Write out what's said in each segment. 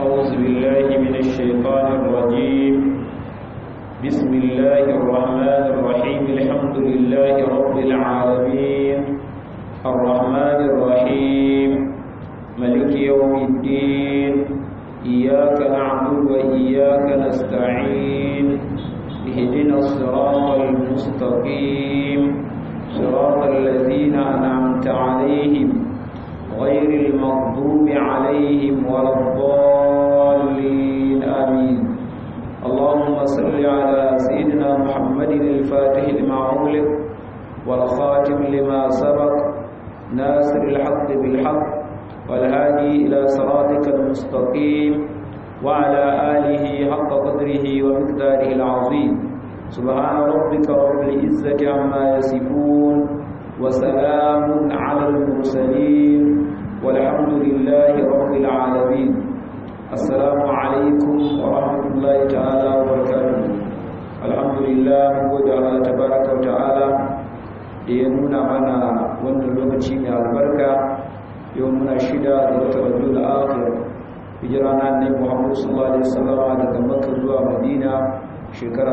أعوذ بالله من الشيطان الرجيم بسم الله الرحمن الرحيم الحمد لله رب العالمين الرحمن الرحيم ملك يوم الدين إياك نعبد وإياك نستعين اهدنا الصراط المستقيم صراط الذين أنعمت عليهم غير المغضوب عليهم ولا الضالين آمين اللهم صل على سيدنا محمد الفاتح لما أغلق والخاتم لما سبق ناصر الحق بالحق والهادي إلى صراطك المستقيم وعلى آله حق قدره ومقداره العظيم سبحان ربك رب العزة عما يصفون وسلام على المرسلين والحمد لله رب العالمين السلام عليكم ورحمة الله تعالى وبركاته الحمد لله وجعل تبارك وتعالى لينونا منا wannan lokaci mai albarka yau muna shida da wata rajul akhir hijira na annabi Muhammad sallallahu alaihi wasallam daga Makka zuwa Madina shekara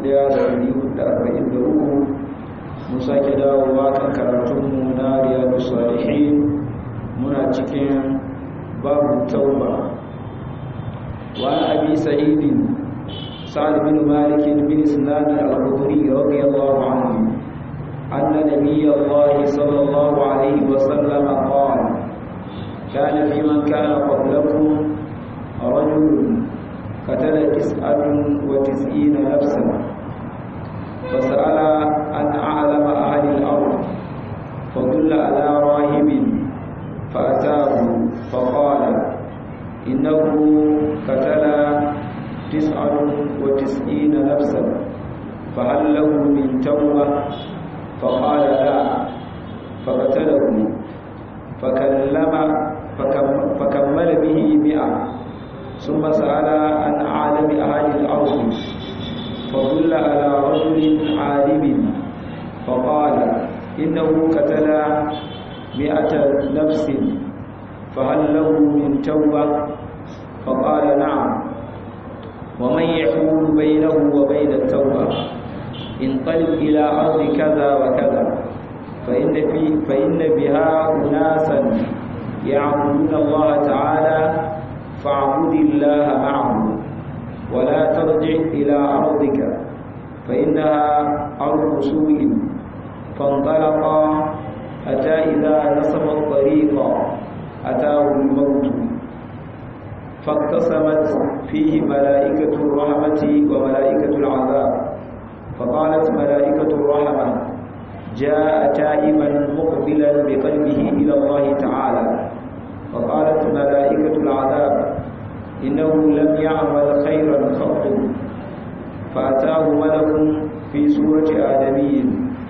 1443 mun sake dawowa kan karatunmu na riyadu salihin muna cikin babu tauba wa abi sa'idin sa'ad bin malik bin sinan al-khudri radiyallahu anhu anna nabiy allah sallallahu alayhi wa sallam qala kana fi man kana qablakum rajul qatala tis'atan wa tis'ina nafsan فسأل أن أعلم أهل الأرض فدل على راهب فأتاه فقال إنه قتل تسعة وتسعين نفسا فهل له من توبة فقال لا فقتله فكلم فكمل به مئة ثم سأل عن أعلم أهل الأرض فدل على رجل عالم فقال إنه قتل مئة نفس فهل له من توبة فقال نعم ومن يحول بينه وبين التوبة انطلق إلى أرض كذا وكذا فإن, في فإن بها أناسا يعبدون الله تعالى فاعبد الله معهم ولا ترجع إلى أرضك فإنها أرض سوء فانطلقا حتى إذا نصب الطريق أتاه الموت فاقتسمت فيه ملائكة الرحمة وملائكة العذاب فقالت ملائكة الرحمة جاء تائبا مقبلا بقلبه إلى الله تعالى فقالت ملائكة العذاب إنه لم يعمل خيرا قط فأتاه ملك في سورة آدمي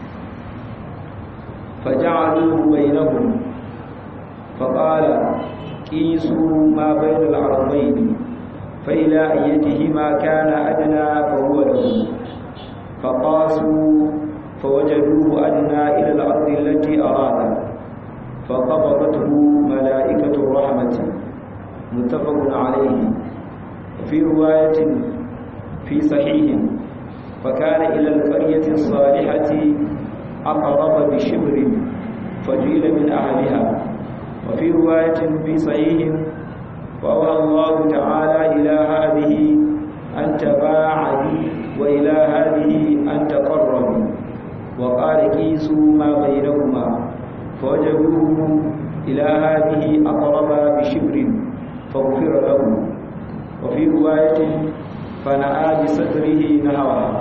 فجعلوه بينهم فقال قيسوا ما بين العرضين فإلى أيتهما كان أدنى فهو له فقاسوا فوجدوه أدنى إلى الأرض التي أراد فقبضته ملائكة الرحمة متفق عليه وفي رواية في صحيح فكان إلى القرية الصالحة أقرب بشبر فجيل من أهلها وفي رواية في صحيح فأوى الله تعالى إلى هذه أن تباعدي وإلى هذه أن تقربي وقال كيسوا ما بينهما فوجدوه إلى هذه أقرب بشبر فغفر له وفي رواية فنأى بستره نهوها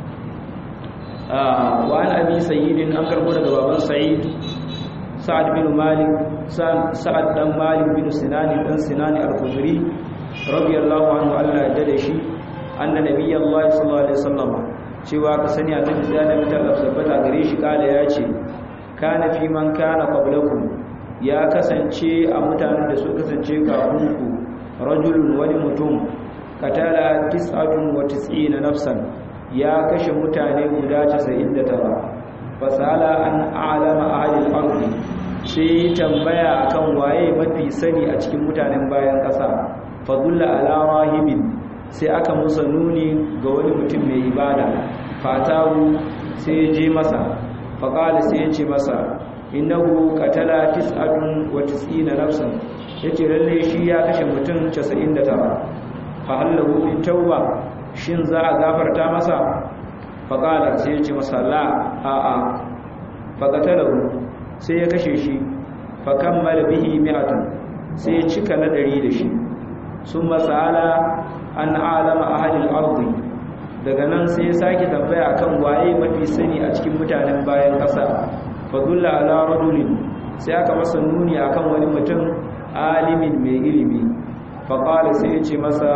آه وعن أبي سيد أنكر هنا بابا سعيد سعد بن مالك سعد بن مالك بن سنان بن سنان الخدري رضي الله عنه الله جدشي أن نبي الله صلى الله عليه وسلم cewa ka sani annabi da da mutar tabbata gare shi kala ya ce kana fi man kana qablakum ya kasance a mutanen da su kasance kafin ku rajulun wani mutum katala tis'atun wa tis'ina nafsan ya kashe mutane guda 99 fasala an a'lama ahli al-ard sai tambaya akan waye mafi sani a cikin mutanen bayan kasa fadulla ala rahibin sai aka musa nuni ga wani mutum mai ibada fatahu sai ya je masa faƙali sai ya ce masa innahu qatala tis'atun wa tis'ina nafsan yace lalle shi ya kashe mutum 99 fa hallahu min tauba shin za a gafarta masa faƙala sai ya ce masa la a a faƙatalahu sai ya kashe shi fa kammala bihi mi'atan sai ya cika na ɗari da shi sun masala an alama ahalil ardi daga nan sai ya sake tambaya akan waye mafi sani a cikin mutanen bayan ƙasa fadulla ala rajulin sai aka masa nuni akan wani mutum alimin mai ilimi faqala sai ya ce masa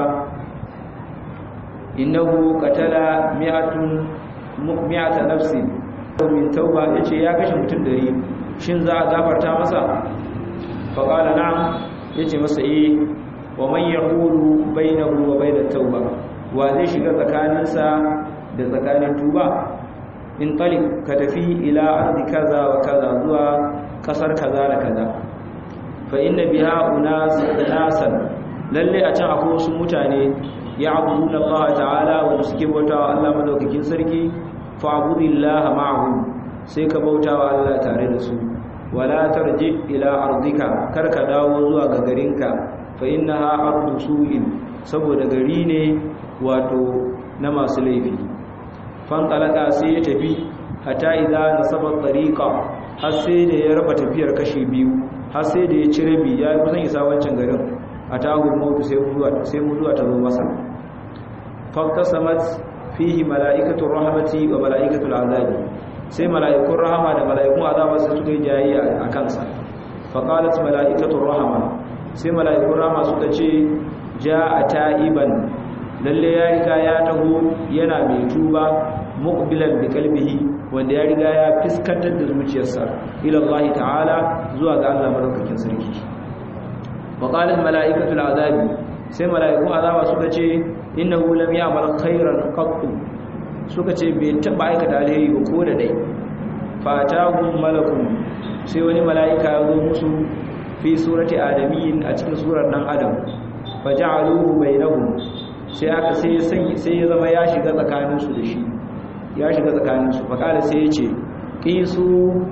innahu qatala mi'atun mi'ata nafsin min tauba yace ya kashe mutum dari shin za a gafarta masa faqala na'am yace masa eh wa man yaqulu bainahu wa bainat tauba wa zai shiga tsakaninsa da tsakanin tuba in talik ka tafi ila ardi kaza wa kaza zuwa kasar kaza da kaza fa inna biha unas nasan lalle a can akwai wasu mutane ya'buduna Allah ta'ala wa suke bautawa Allah madaukakin sarki fa'budillaha ma'ahum sai ka bautawa Allah tare da su wala tarji ila ardika kar ka dawo zuwa ga garinka fa innaha ardu su'in saboda gari ne wato na masu laifi fantalaka sai ya tafi hata idza nasaba tariqa har sai da ya raba tafiyar kashi biyu har sai da ya ci rabi ya kusan isa wancan garin atahu mautu sai mutuwa sai mutuwa ta zo masa faqtasamat fihi malaikatu rahmati wa malaikatu azabi sai malaikun rahama da malaikun azaba sai suka yi jayayya a kansa faqalat malaikatu rahama sai malaikun rahama suka ce ja'a ta'iban lalle ya riga ya taho yana mai tuba muqbilan bi qalbihi wanda ya riga ya fiskantar da zuciyarsa ila Allah ta'ala zuwa ga Allah madaukakin sarki wa qala al mala'ikatu al azabi sai mala'iku azaba suka ce innahu lam ya'mal khairan qattu suka ce bai taba aikata alheri ba ko da dai fatahum malakun sai wani mala'ika ya zo musu fi surati adamiyin a cikin surar dan adam faja'aluhu bainahum sai aka sai ya zama ya shiga tsakaninsu da shi ya shiga tsakaninsu faƙada sai ya ce ƙisu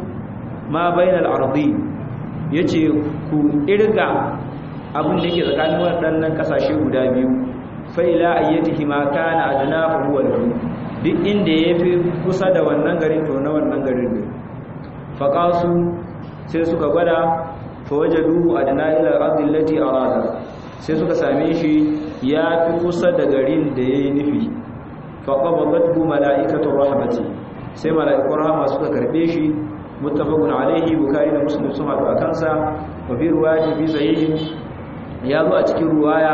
ma bainal ardi ya ce ku ƙirga abin da ke tsakanin waɗannan ƙasashe guda biyu faila ayyatihi ma kana adna fa huwa lahu duk inda ya fi kusa da wannan garin to na wannan garin ne faƙasu sai suka gwada fa wajaduhu adna ila al-ardi allati arada sai suka same shi ya fi kusa da garin da ya yi nufi faƙaɓaɓɓatu mala'ikatun rahamati sai mala'ikun rahama suka karɓe shi mutafakun alaihi bukari da musulun sun haɗu a kansa mafi ruwaya fi sahihin ya zo a cikin ruwaya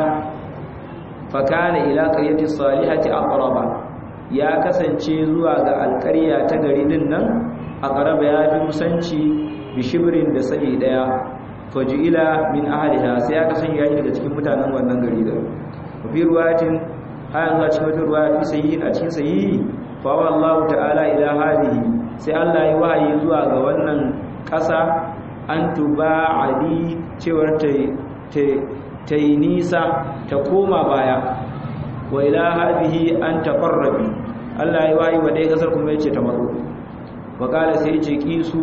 fakana ila ƙaryatin salihati a ƙaraba ya kasance zuwa ga alƙarya ta gari din nan a ƙaraba ya fi kusanci bishibirin da sa'i ɗaya faju'ila min ahliha sai aka sanya shi daga cikin mutanen wannan gari da fi ruwayatin hayan zuwa cikin wata ruwaya fi sayyihin a cikin sayyihi fa wallahu ta'ala ila hadihi sai Allah ya wahayi zuwa ga wannan ƙasa an tuba ali cewar ta ta yi nisa ta koma baya wa ila hadihi an taqarrabi Allah ya wahayi wa dai kasar kuma yace ta matso wa kala sai yace kisu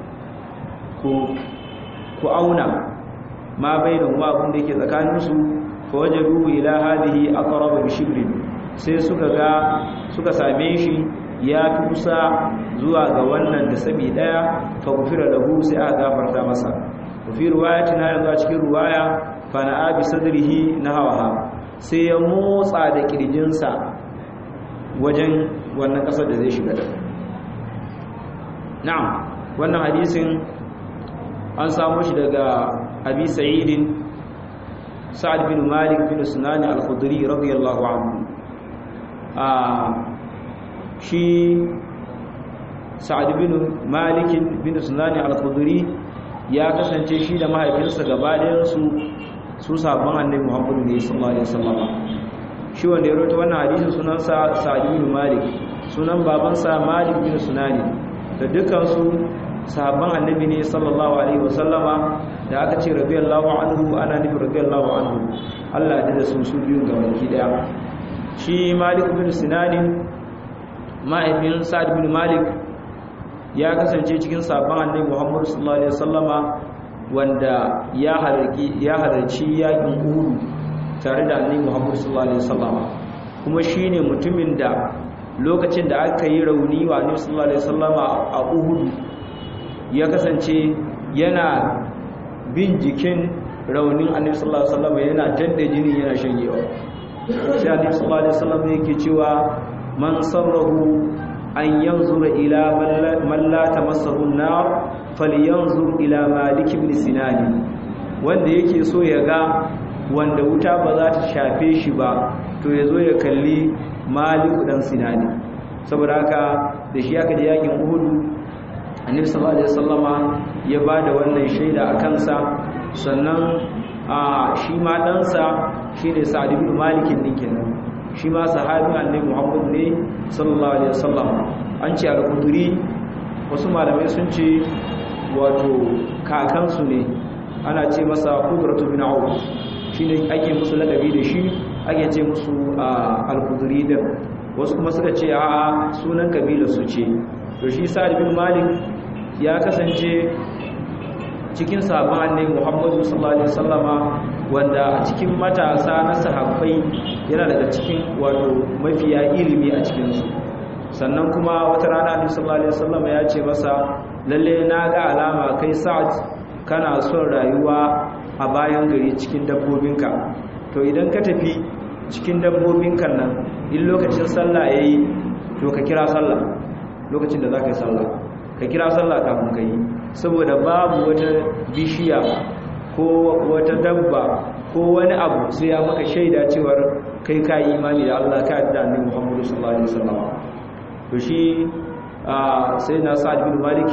ku ku auna ma bainahu ma abin da yake tsakaninsu fa wajadu ila hadhihi aqrab bi shibrin sai suka ga suka same shi ya fi kusa zuwa ga wannan da sabi daya fa gufira lahu sai aka gafarta masa fi riwayatin na yanzu a cikin riwaya fa na abi sadrihi nahawaha sai ya motsa da kirjinsa wajen wannan kasar da zai shiga da na'am wannan hadisin an samu shi daga abi sa'idin sa'ad bin malik bin sunani al-khudri radiyallahu anhu a shi sa'ad bin malik bin sunani al-khudri ya kasance shi da mahaifinsa gabaɗayan su su sabon annabi muhammadu ne sallallahu alaihi wasallam shi wanda ya rawaito wannan hadisin sunansa sa'ad bin malik sunan babansa malik bin sunani da dukansu sahabban annabi ne sallallahu alaihi wasallama da aka ce radiyallahu anhu ana nufin radiyallahu anhu Allah ya da su su biyun ga baki daya shi Malik bin Sinan ma'aifin Sa'ad bin Malik ya kasance cikin sahabban annabi Muhammad sallallahu alaihi wasallama wanda ya halarci ya halarci yakin Uhud tare da annabi Muhammad sallallahu alaihi wasallama kuma shine mutumin da lokacin da aka yi rauni wa annabi sallallahu alaihi wasallama a Uhud ya kasance yana bin jikin raunin annabi sallallahu alaihi wasallam yana tadda jini yana shanyewa sai annabi sallallahu alaihi wasallam yake cewa man sarrahu an yanzura ila man la tamassahu an-nar falyanzur ila malik ibn sinan wanda yake so ya ga wanda wuta ba za ta shafe shi ba to yazo ya kalli malik dan sinani saboda haka da shi aka da yakin uhud annabi sallallahu alaihi wasallama ya bada wannan shaida a kansa sannan a shi ma ɗansa shine sa'ad ibn malik din kenan shi ma sahabin annabi muhammad ne sallallahu alaihi wasallam an ce al-qudri wasu malamai sun ce wato kakansu ne ana ce masa qudratu bin auf shine ake musu lakabi da shi ake ce musu al-qudri din wasu kuma suka ce a sunan kabila su ce to shi sa'ad bin malik ya kasance cikin sahabban annabi Muhammadu sallallahu alaihi wasallama wanda a cikin matasa na sahabbai yana daga cikin wato mafiya ilimi a cikin su sannan kuma wata rana annabi sallallahu alaihi wasallama ya ce masa lalle na ga alama kai Sa'ad kana son rayuwa a bayan gari cikin dabbobinka to idan ka tafi cikin dabbobinka nan in lokacin sallah yayi to ka kira sallah lokacin da za ka yi sallah ka kira sallah kafin ka yi saboda babu wata bishiya ko wata dabba ko wani abu sai ya maka shaida cewar kai ka yi imani da Allah ka da annabi Muhammadu sallallahu alaihi wasallam to shi sai na Sa'ad bin Malik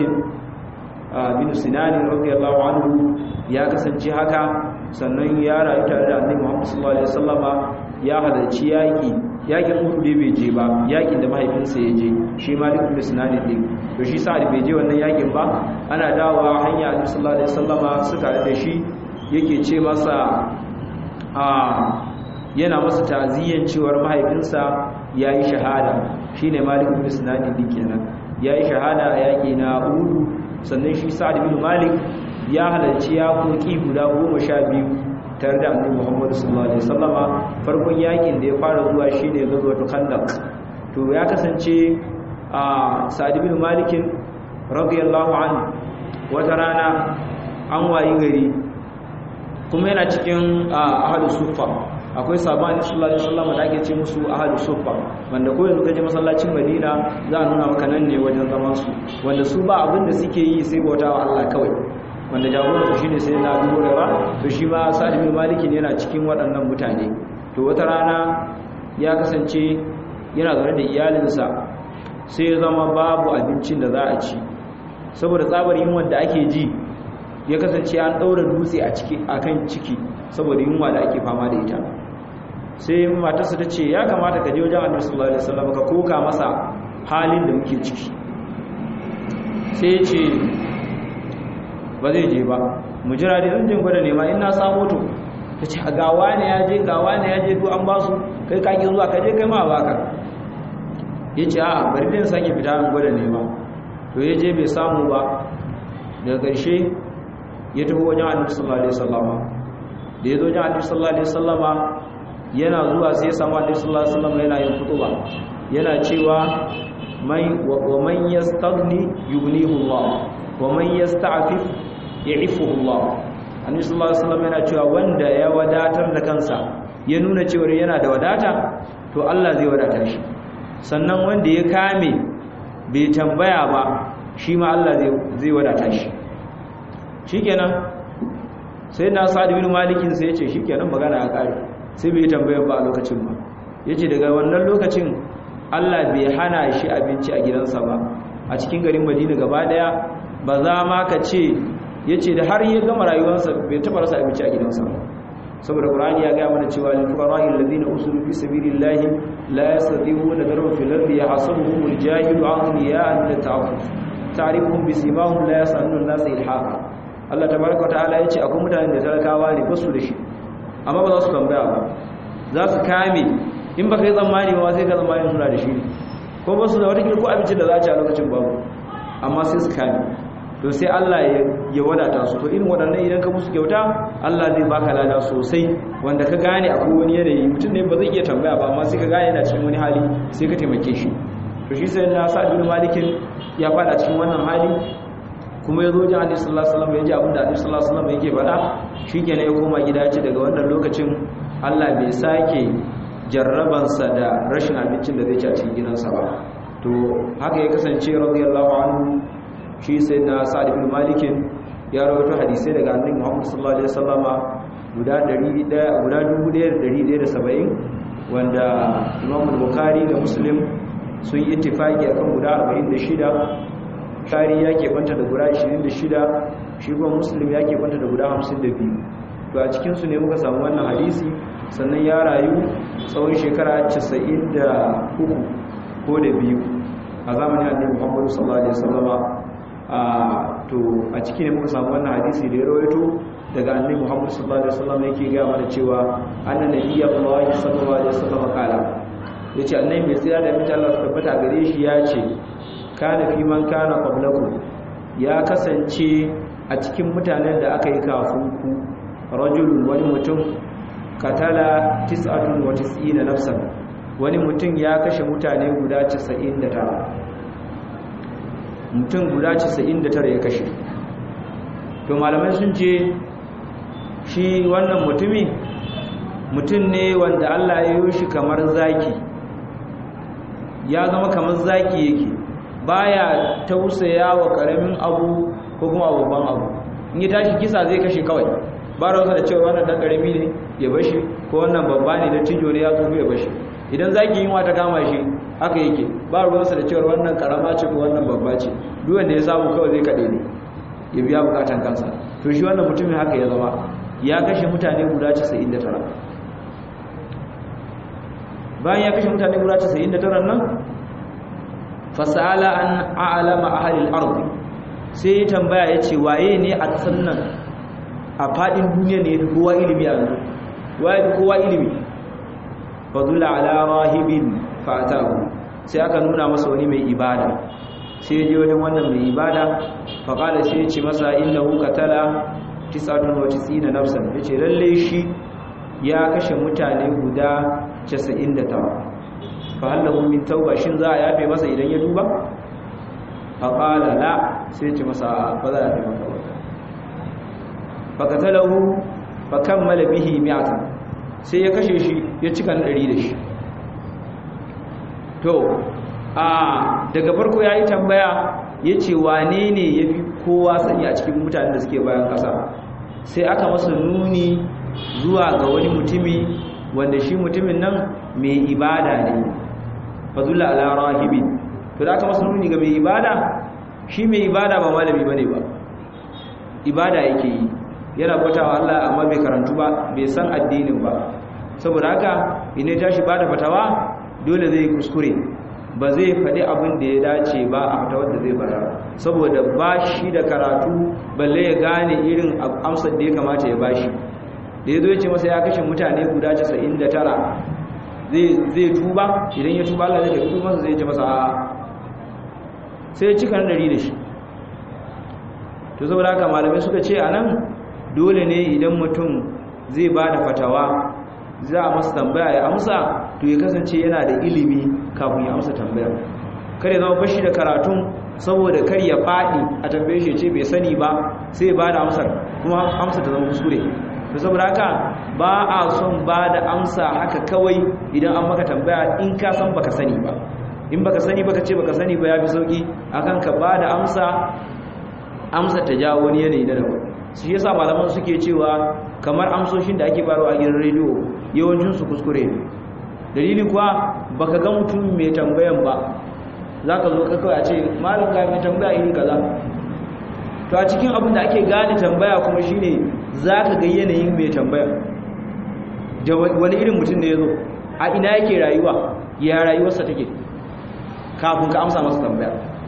bin Sinan radiyallahu anhu ya kasance haka sannan ya rayu tare da annabi Muhammadu sallallahu alaihi wasallam ya halarci yaki yakin Uhud bai je ba yakin da mahaifinsa ya je shi Malik bin Sinan din to shi sa'ad bai je wannan yakin ba ana dawowa hanya annabi sallallahu alaihi wasallama suka da shi yake ce masa a yana masa ta'ziyan cewar mahaifinsa yayi shahada shine Malik bin Sinan din kenan yayi shahada a yaki na Uhud sannan shi Sa'ad bin Malik ya halarci ya koki guda 12 tare da annabi Muhammad sallallahu alaihi wasallama farkon yakin da ya fara zuwa shine gazwatul Khandaq to ya kasance a sa'ad bin malikin radiyallahu anhu wata rana an wayi gari kuma yana cikin ahadu sufa akwai sabani sallallahu alaihi wasallam da ake ce musu ahadu sufa wanda ko yanzu kaje masallacin Madina za a nuna maka nan ne wajen zaman su wanda su ba abin da suke yi sai bauta wa Allah kawai wanda jagoran su shine sai na Abu Hurairah to shi ma Sa'ad bin Malik yana cikin waɗannan mutane to wata rana ya kasance yana zaune da iyalinsa sai ya zama babu abincin da za a ci saboda tsabar yunwa da ake ji ya kasance an ɗaura dutse a ciki akan ciki saboda yunwa da ake fama da ita sai matarsa ta ce ya kamata ka je wajen annabi sallallahu alaihi wasallam ka koka masa halin da muke ciki sai ya ce ba zai je ba mu jira dai zan jin gwada nema in na samu to ta ce gawa ne ya je gawa ne ya je duk an ba su kai ka ki zuwa ka je kai ma baka ya ce a bari din sake fita an gwada nema to ya je bai samu ba daga ƙarshe ya tafi wajen annabi sallallahu alaihi wasallama da ya zo wajen annabi sallallahu alaihi wasallama yana zuwa sai ya samu annabi sallallahu alaihi wasallama yana yin kutuba yana cewa mai wa man yastaghni yughnihu Allah wa man yasta'fif ya'ifuhu Allah annabi sallallahu alaihi wasallama yana cewa wanda ya wadatar da kansa ya nuna cewa yana da wadata to Allah zai wadata shi sannan wanda ya kame bai tambaya ba shi ma Allah zai wadata shi shikenan sai na sa'ad bin malikin sai yace shikenan magana ya kare sai bai tambaya ba a lokacin ba yace daga wannan lokacin Allah bai hana shi abinci a gidansa ba a cikin garin Madina gaba daya ba za ma ka ce yace da har ya gama rayuwarsa bai taba rasa abinci a gidansa ba saboda Qur'ani ya ga mana cewa lil fuqara'i alladhina usulu fi sabilillahi la yastati'una darban fil ardi yahsabuhum al-jahilu aghniya'a min at-ta'affuf ta'rifuhum bisimahum la yasallu an-nas ilhaqa Allah tabaraka wa ta'ala yace akwai mutanen da talakawa ne basu da shi amma ba za su tambaya ba za su kame in baka yi tsammani ba sai ka tsammani suna da shi ko ba su da wata ko abincin da za a ci a lokacin babu amma sai su kame to sai Allah ya wadata su to irin waɗannan idan ka musu kyauta Allah zai baka lada sosai wanda ka gane akwai wani yanayi mutum ne ba zai iya tambaya ba amma sai ka gane yana cikin wani hali sai ka taimake shi to shi sai na sa bin malikin ya fada cikin wannan hali kuma ya zo ji annabi sallallahu alaihi wasallam ya ji abin da annabi sallallahu alaihi wasallam yake faɗa shikenan ya koma gida ya ce daga wannan lokacin Allah bai sake jarrabansa da rashin abincin da zai ci a cikin gidansa ba to haka ya kasance radiyallahu anhu shi sai na sa'ad ibn malikin ya rawaito hadisai daga annabi Muhammad sallallahu alaihi wasallama guda 100 guda 1170 wanda Imam Bukhari da Muslim sun yi ittifaki akan guda 46 Bukhari ya ke banta da guda 26 shi kuma Muslim ya ke banta da guda 52 to a cikin su ne muka samu wannan hadisi sannan ya rayu tsawon shekara 93 ko da biyu a zamanin annabi Muhammad sallallahu alaihi wasallama a to a ciki ne muka samu wannan hadisi da ya rawaito daga annabi Muhammad sallallahu alaihi wasallam yake ga mana cewa annan nabiyyi sallallahu alaihi wasallam kala yace annabi mai tsira da mita Allah tabbata gare shi ya ce kana fi man kana qablakum ya kasance a cikin mutanen da aka yi kafin ku rajulun wani mutum katala 99 nafsan wani mutum ya kashe mutane guda 99 mutum guda 99 ya kashe to malamai sun ce shi wannan mutumi mutum ne wanda Allah ya yi shi kamar zaki ya zama kamar zaki yake baya tausaya wa karamin abu ko kuma babban abu in ya tashi kisa zai kashe kawai ba da da cewa wannan dan karami ne ya bashi ko wannan babba ne da tijo ne ya tsufu ya bashi idan zaki yin wata kama shi haka yake ba ruwansa da cewa wannan karama ce ko wannan babba ce duk wanda ya samu kawai zai kade ne ya biya bukatan kansa to shi wannan mutumin haka ya zama ya kashe mutane guda 99 bayan ya kashe mutane guda 99 nan fasala an a'lama ahli al-ard sai ya tambaya yace waye ne a kasan nan a fadin duniya ne kowa ilimi a yanzu waye kowa ilimi fadula ala rahibin fatahu sai aka nuna masa wani mai ibada sai je wajen wannan mai ibada faqala sai ya ce masa innahu qatala 99 nafsan yace lalle shi ya kashe mutane guda 99 fa hallahu min tauba shin za a yafe masa idan ya duba faqala la sai ya ce masa ba za a yafe masa ba faqatalahu fa kammala bihi mi'atan sai ya kashe shi ya cika ɗari da shi to a daga farko ya yi tambaya ya ce wane ne ya fi kowa sani a cikin mutanen da suke bayan ƙasa sai aka masa nuni zuwa ga wani mutumi wanda shi mutumin nan mai ibada ne fazula ala rahibi to da aka masa nuni ga mai ibada shi mai ibada ba malami bane ba ibada yake yi yana bautawa Allah amma bai karantu ba bai san addinin ba saboda haka ina tashi bada fatawa dole zai kuskure ba zai faɗi abin da ya dace ba a fatawar da zai bara saboda ba shi da karatu balle ya gane irin amsar da ya kamata ya bashi da ya zo ya ce masa ya kashe mutane guda 99 zai tuba idan ya tuba Allah zai tafi tubansa zai ce masa a sai ya cika dari da shi to saboda haka malamai suka ce a nan dole ne idan mutum zai ba da fatawa za a masa tambaya ya amsa to ya kasance yana da ilimi kafin ya amsa tambayar kar ya zama bashi da karatun saboda kar ya faɗi a tambaye shi ce bai sani ba sai ba da amsar kuma amsa ta zama kuskure to saboda haka ba a son ba da amsa haka kawai idan an maka tambaya in ka san baka sani ba in baka sani baka ce baka sani ba ya fi sauki akan ka ba da amsa amsa ta jawo wani yanayi na daban shi yasa malaman suke cewa kamar amsoshin da ake barawa a gidan rediyo yawancin su kuskure ne dalili kuwa baka ga mutum mai tambayan ba zaka zo ka kawai a ce malam ga mai tambaya iri kaza to a cikin abin da ake gane tambaya kuma shine zaka ga yanayin mai tambaya da wani irin mutum ne yazo a ina yake rayuwa ya rayuwarsa take kafin ka amsa masa tambaya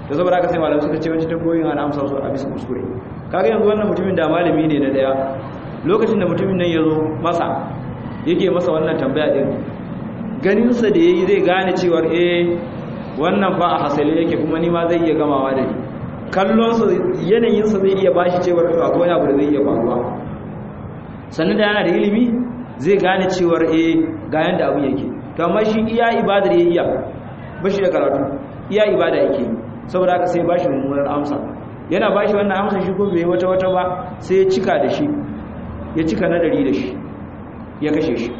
da saboda haka sai malamai suka ce wancan tambayoyin ana amsa su a bisa kuskure kaga yanzu wannan mutumin da malami ne na daya lokacin da mutumin nan ya zo masa yake masa wannan tambaya din ganinsa da ya yi zai gane cewar eh wannan ba a hasali yake kuma ni ma zai iya gamawa da ni kallonsa yanayinsa zai iya bashi cewar to akwai wani abu da zai iya faruwa sannan da yana da ilimi zai gane cewar eh ga yanda abu yake to amma shi iya ibadar ya iya bashi da karatu iya ibada yake saboda haka sai bashi mummunar amsa yana bashi wannan amsa shi ko bai wata wata ba sai ya cika da shi ya cika nadari da shi ya kashe shi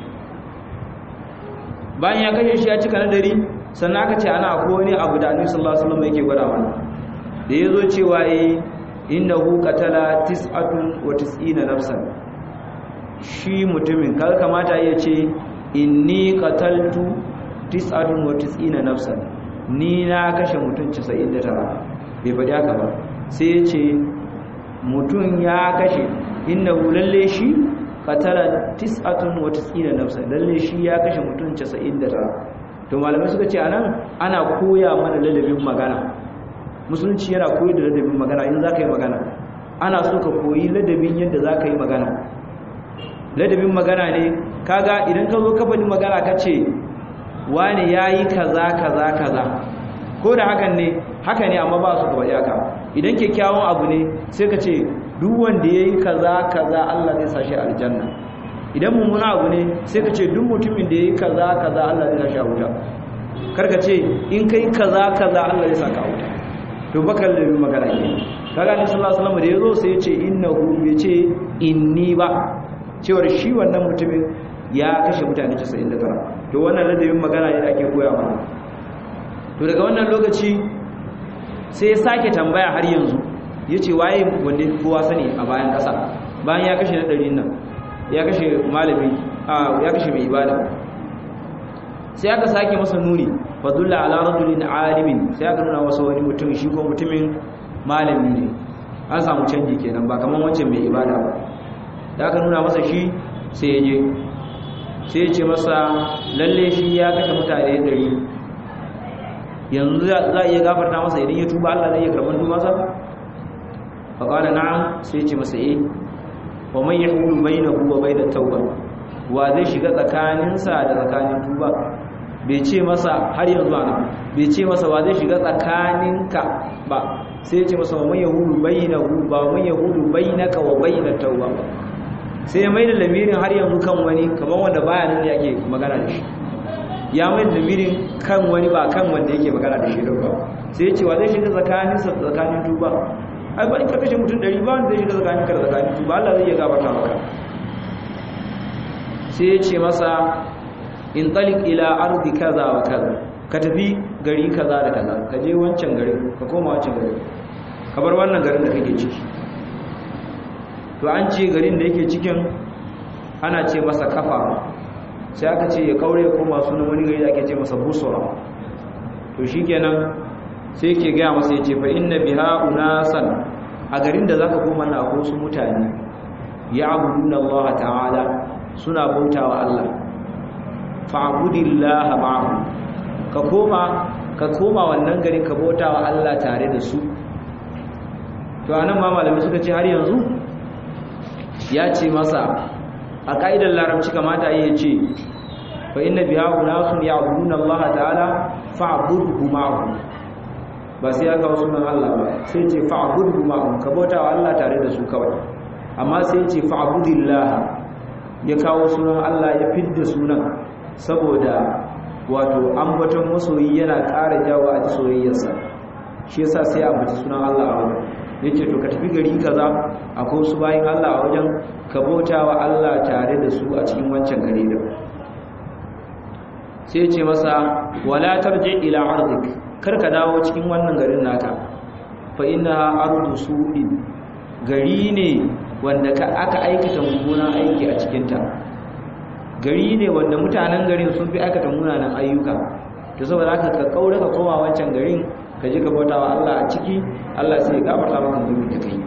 bayan ya kashe shi ya cika nadari sannan aka ce ana akwai wani abu da annabi sallallahu alaihi wasallam yake gwada mana da yazo cewa eh innahu qatala tis'atun wa tis'ina nafsan shi mutumin kar kamata ya ce inni qataltu tis'atun wa tis'ina nafsan ni na kashe mutum 99 bai faɗi haka ba sai ya ce mutum ya kashe innahu lalle shi qatala tis'atun wa tis'ina nafsan lalle shi ya kashe mutum 99 to malamai suka ce anan ana koya mana ladabin magana musulunci yana koyi da ladabin magana in za ka yi magana ana so ka koyi ladabin yadda za ka yi magana ladabin magana ne kaga idan ka zo kafanin magana ka ce wane ya yi kaza kaza kaza ko da hakan ne haka ne amma ba su ka faɗi haka idan kyakkyawan abu ne sai ka ce duk wanda ya yi kaza kaza Allah zai sa shi aljanna idan mummuna abu ne sai ka ce duk mutumin da ya yi kaza kaza Allah zai sa shi a wuta karka ce in kai kaza kaza Allah zai sa ka wuta to bakar da magana ke kaga ni sallallahu alaihi wasallam da yazo sai ya ce innahu bai ce inni ba cewar shi wannan mutumin ya kashe mutane 99 to wannan ladabin magana ne da ake koya mana to daga wannan lokaci sai ya sake tambaya har yanzu ya ce waye wanda kowa sani a bayan ƙasa bayan ya kashe na ɗari nan ya kashe malami ya kashe mai ibada sai aka sake masa nuni fadulla ala rajulin alimin sai aka nuna masa wani mutum shi ko mutumin malami ne an samu canji kenan ba kamar wancan mai ibada ba da aka nuna masa shi sai ya je sai ya ce masa lalle shi ya kashe mutane ɗari yanzu za a iya gafarta masa idan ya tuba Allah zai iya karɓar tubansa fa qala na'am sai ce masa eh wa man yahulu bainahu wa bainat tauba wa zai shiga tsakaninsa da tsakanin tuba bai ce masa har yanzu ana bai ce masa wa zai shiga tsakaninka ba sai ce masa wa man yahulu bainahu ba wa man yahulu bainaka wa bainat tauba sai ya maida lamirin har yanzu kan wani kamar wanda baya nan da yake magana da shi ya mai lamirin kan wani ba kan wanda yake magana da shi ba sai ya ce wa zai shiga tsakaninsa tsakanin tuba ai ba in ka kashe mutum ɗari ba wanda zai shiga tsakanin ka da tsakanin tuba Allah zai iya gabata maka sai ya ce masa in talik ila ardi kaza wa kaza ka tafi gari kaza da kaza ka je wancan garin ka koma wancan garin ka bar wannan garin da kake ciki to an ce garin da yake cikin ana ce masa kafa sai aka ce ya kaure ya koma sunan wani gari da ake ce masa busura to shikenan sai ke gaya masa ya ce fa inna biha unasan a garin da zaka koma na ko su mutane ya abuduna Allah ta'ala suna bautawa Allah fa'budillaha ma'ahu ka koma ka koma wannan garin ka bautawa Allah tare da su to anan ma malamai suka ce har yanzu ya ce masa a ka'idar larabci kamata ya ce fa inna biha unasun ya'buduna Allah ta'ala fa'budhu ma'ahu ba sai aka wasu nan Allah ba sai ce fa'budhu ma'ahu ka bautawa Allah tare da su kawai amma sai ce fa'budillah ya kawo sunan Allah ya fidda sunan saboda wato ambaton masoyi yana ƙara jawo a ji soyayyarsa shi yasa sai a bace sunan Allah a wajen yace to ka tafi gari kaza akwai su bayin Allah a wajen ka bautawa Allah tare da su a cikin wancan gari da sai ce masa wala tarji ila ardik kar ka dawo cikin wannan garin naka fa innaha ardu su'in gari ne wanda ka aka aikata mummunan aiki a cikinta gari ne wanda mutanen garin sun fi aikata munanan ayyuka to saboda haka ka kaura ka koma wancan garin ka je ka bautawa Allah a ciki Allah sai ya gafarta maka zunubi da kai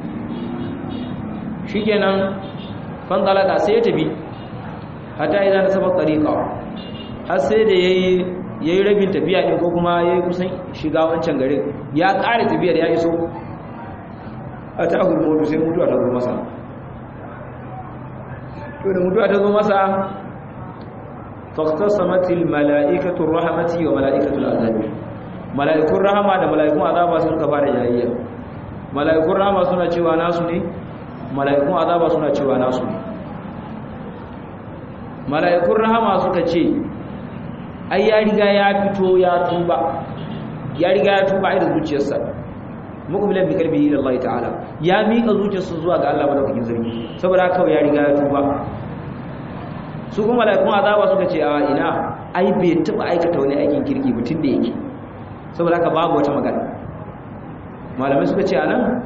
shikenan fan talaka sai ya tafi hatta idan sabab tariqa har sai da yayi ya yi rabin tafiya ɗin ko kuma ya yi kusan shiga wancan garin ya ƙare tafiyar ya iso a ta hulmodu sai mutuwa ta zo masa to da mutuwa ta zo masa faktasamatil mala'ikatul rahmati wa mala'ikatul azabi mala'ikun rahama da mala'ikun azaba sun ka fara jayayya mala'ikun rahama suna cewa nasu ne mala'ikun azaba suna cewa nasu ne mala'ikun rahama suka ce ai ya riga ya fito ya tuba ya riga ya tuba a zuciyarsa muqbilan bi qalbihi ila Allah ta'ala ya mika zuciyarsa zuwa ga Allah madaukakin sarki saboda haka ya riga ya tuba su kuma mala'ikun azaba suka ce a ina ai bai taba aikata wani aikin kirki mutun da yake saboda haka babu wata magana malamai suka ce anan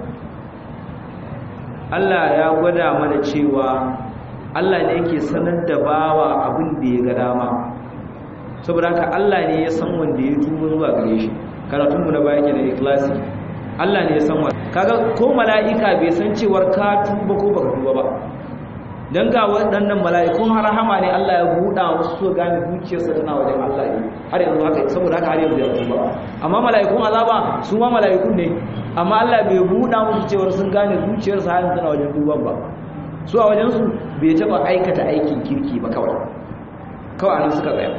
Allah ya gwada mana cewa Allah ne yake sanar da bawa abin da ya ga dama saboda haka Allah ne ya san wanda ya tuba zuwa gare shi karatun mu na baya ke da ikhlasi Allah ne ya san wanda kaga ko mala'ika bai san cewar ka tuba ko baka tuba ba dan ga waɗannan mala'ikun rahama ne Allah ya buɗa musu so gane zuciyarsa tana wajen Allah ne har yanzu haka saboda haka har yanzu ya tuba amma mala'ikun azaba su ma mala'ikun ne amma Allah bai buɗa musu cewar sun gane zuciyarsa har yanzu tana wajen tuban ba su a wajen su bai taɓa aikata aikin kirki ba kawai kawai anan suka tsaya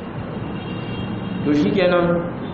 to shikenan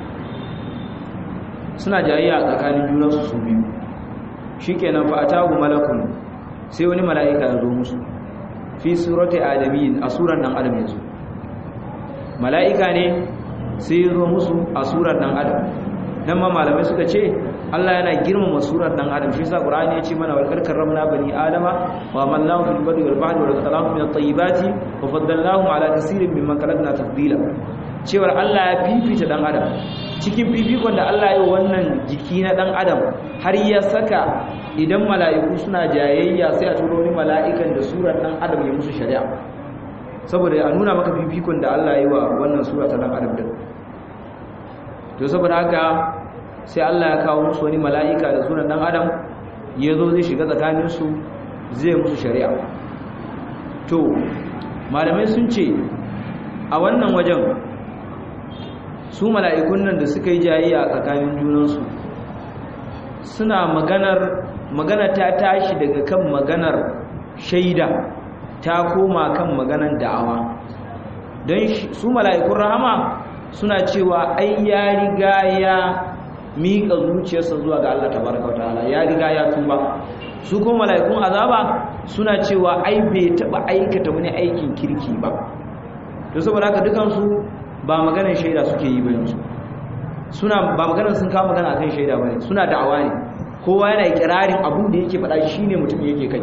suna jayayya a tsakanin junansu su biyu shikenan fa atahu malakun sai wani mala'ika ya zo musu fi surati adamin a suran dan adam yanzu mala'ika ne sai ya zo musu a suran dan adam nan ma malamai suka ce Allah yana girmama surar dan adam shi yasa Qur'ani ya ce mana wal karramna bani adama wa amalnahu fil barri wal bahri wa razaqnahum min at-tayyibati wa faddalnahum ala kaseerin mimman khalaqna tafdila cewar Allah ya fifita dan adam cikin fifikon da Allah ya yi wannan jiki na dan adam har ya saka idan mala'iku suna jayayya sai a turo ni mala'ikan da surar dan adam ya musu shari'a saboda a nuna maka fifikon da Allah ya yi wa wannan sura ta dan adam din to saboda haka sai Allah ya kawo musu wani mala'ika da sunan dan adam ya zo zai shiga tsakaninsu zai musu shari'a to malamai sun ce a wannan wajen su mala'ikun nan da suka yi jayayya a tsakanin junansu suna maganar magana ta tashi daga kan maganar shaida ta koma kan maganar da'awa don su mala'ikun rahama suna cewa ai ya riga ya miƙa zuciyarsa zuwa ga Allah tabaraka ta'ala ya riga ya tuba su kuma mala'ikun azaba suna cewa ai bai taba aikata wani aikin kirki ba to saboda haka dukan su ba maganar shaida suke yi ba yanzu suna ba maganar sun kawo magana akan shaida bane suna da'awa ne kowa yana ikirarin abun da yake faɗa shine mutum yake kai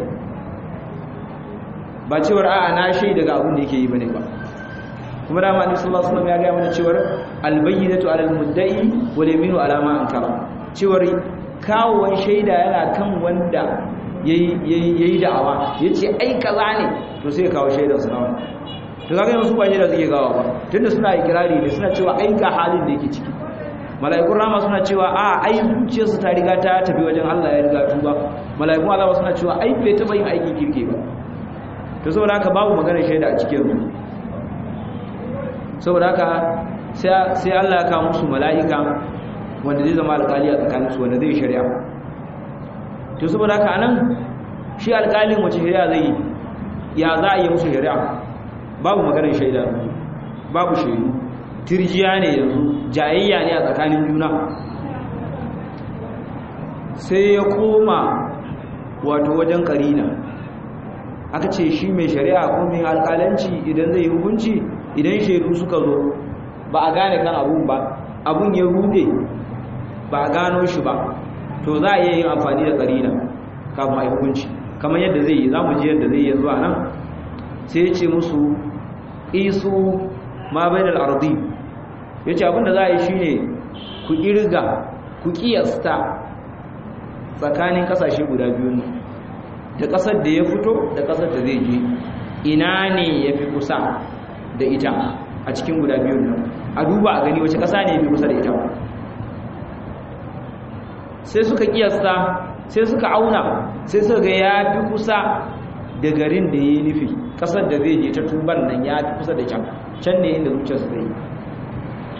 ba cewar a'a na shaida ga abun da yake yi bane ba kuma da Annabi sallallahu alaihi wasallam ya ga mana cewar albayyinatu alal mudda'i wal yaminu ala ma ankara cewar kawon shaida yana kan wanda yayi yayi da'awa yace ai kaza ne to sai kawo shaidar sa nawa to kaga yanzu ba shaida suke gawa ba tunda suna ikirari ne suna cewa ai ga halin da yake ciki mala'ikun rama suna cewa a ai zuciyarsu ta riga ta tafi wajen Allah ya riga tuba mala'ikun Allah suna cewa ai bai taba yin aikin kirke ba to saboda haka babu maganar shaida a cikin su saboda haka sai Allah ya kawo musu mala'ika wanda zai zama alƙali a tsakaninsu wanda zai shari'a to saboda haka anan shi alƙalin wace shari'a zai yi ya za a yi musu shari'a babu maganar shaida babu shaidu tirjiya ne yanzu jayayya ne a tsakanin juna sai ya koma wato wajen karina aka ce shi mai shari'a ko mai alƙalanci idan zai yi hukunci idan shaidu suka zo ba a gane kan abun ba abun ya rude ba a gano shi ba to za a iya yin amfani da karina kafin a yi hukunci kamar yadda zai yi za mu ji yadda zai yi zuwa nan sai ya ce musu isu ma bai da al'ardi ya ce abinda za a yi shi ne ku ƙirga ku ƙiyasta tsakanin ƙasashe guda biyu da ƙasar da ya fito da ƙasar da zai je ina ne ya fi kusa da ita a cikin guda biyun nan a duba a gani wace ƙasa ne ya fi kusa da ita sai suka ƙiyasta sai suka auna sai suka ga ya fi kusa da garin da ya yi nufi ƙasar da zai je ta tuban nan ya fi kusa da can can ne inda zuciyarsu zai yi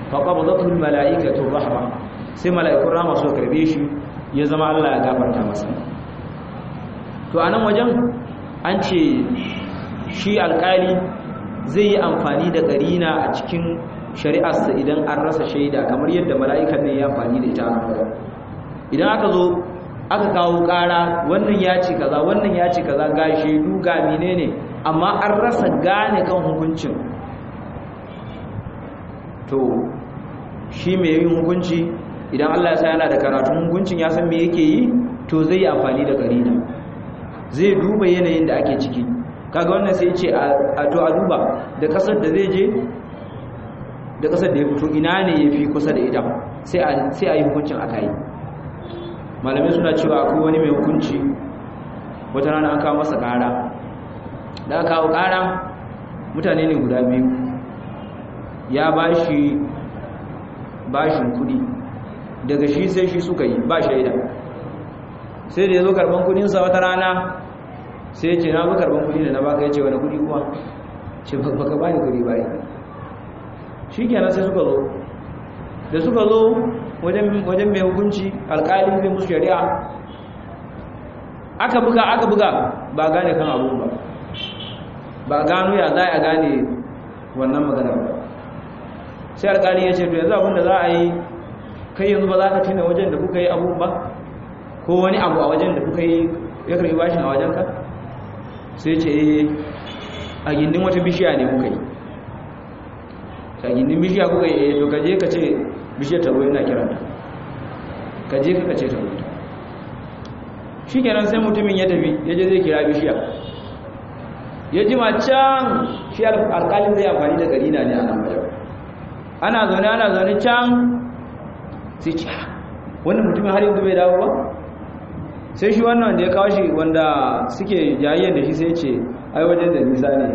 fa qabadatul malaikatu rahma sai mala'ikun rahma su karbe shi ya zama Allah ya gafarta masa to anan wajen an ce shi alkali zai yi amfani da karina a cikin shari'arsa idan an rasa shaida kamar yadda mala'ikan ne ya amfani da ita a nan idan aka zo aka kawo ƙara wannan ya ce kaza wannan ya ce kaza ga shaidu ga menene amma an rasa gane kan hukuncin to shi mai yin hukunci idan Allah ya sa yana da karatun hukuncin ya san me yake yi to zai yi amfani da karina zai duba yanayin da ake ciki kaga wannan sai ce a to a duba da kasar da zai je da kasar da ya fito ina ne ya fi kusa da ita sai a yi hukuncin aka yi malamai suna cewa akwai wani mai hukunci wata rana an kawo masa kara da aka kawo kara mutane ne guda biyu ya ba shi bashin kudi daga shi sai shi suka yi ba shaida sai da ya zo karban kudinsa wata rana sai ya ce na zo karban kudi da na baka ya ce wani kudi kuma ce baka ba ni kudi ba shi kenan sai suka zo da suka zo wajen mai hukunci alkali zai musu shari'a aka buga aka buga ba gane kan abu ba ba gano ya za a gane wannan magana ba sai alkali ya ce to yanzu abinda za a yi kai yanzu ba za ka tina wajen da kuka yi abu ba ko wani abu a wajen da kuka yi ya karbi bashin a wajenka sai ce a gindin wata bishiya ne kuka yi ta gindin bishiya kuka yi to kaje ka ce bishiyar taro yana kiranta kaje ka ce taro shi kenan sai mutumin ya tafi ya je zai kira bishiya ya ji can shi alkalin zai amfani da garina ne a nan wajen ana zaune ana zaune can sai ce wannan mutumin har yanzu bai dawo ba sai shi wannan da ya kawo shi wanda suke jayayyar da shi sai ce ai wajen da nisa ne